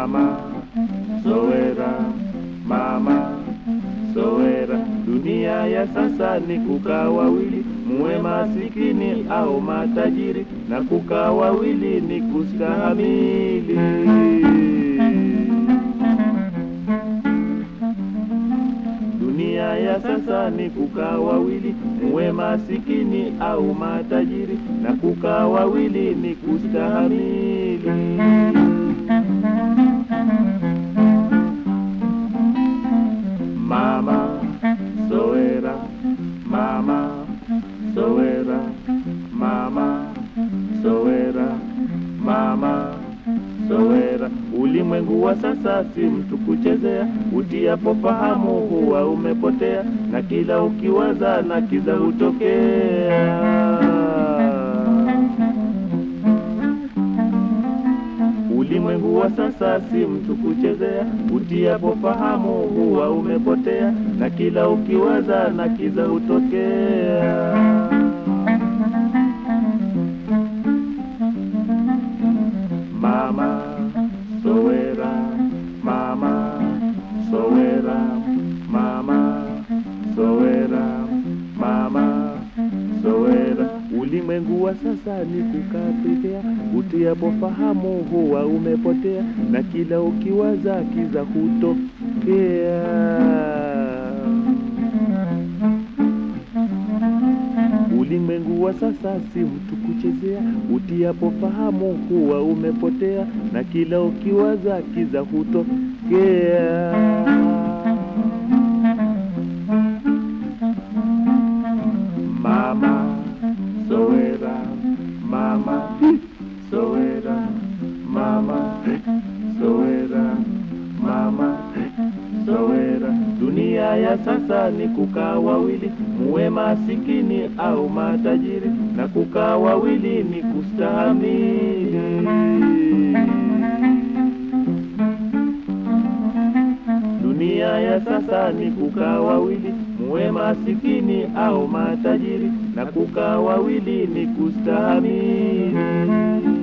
mama Sowera, mama Sowera. Dunia ya sasa ni kukaa wawili, muwe masikini au matajiri, na kukaa wawili ni kustahamili. Dunia ya sasa ni kukaa wawili, muwe masikini au matajiri, na kukaa wawili ni kustahamili. Mama Sowera, mama Sowera, mama Sowera, mama Sowera. Ulimwengu wa sasa si mtu kuchezea, utiapo fahamu huwa umepotea, na kila ukiwaza na kiza hutokea. Ulimwengu wa sasa si mtu kuchezea, utiapo fahamu huwa umepotea, na kila ukiwaza na kiza hutokea. Mama Sowera, mama Sowera, mama Sowera, mama Sowera. Ulimwengu wa sasa ni kukaa pekea, utiapo fahamu huwa umepotea, na kila ukiwaza kiza hutokea. Ulimwengu wa sasa si mtu kuchezea, utiapo fahamu huwa umepotea, na kila ukiwaza kiza hutokea. Mama Sowera, mama Sowera, mama Sowera, mama Sowera. Dunia ya sasa ni kukaa wawili, muwe masikini au matajiri, na kukaa wawili ni kustahamili. Dunia ya sasa ni kukaa wawili, muwe masikini au matajiri, na kukaa wawili ni kustahamili.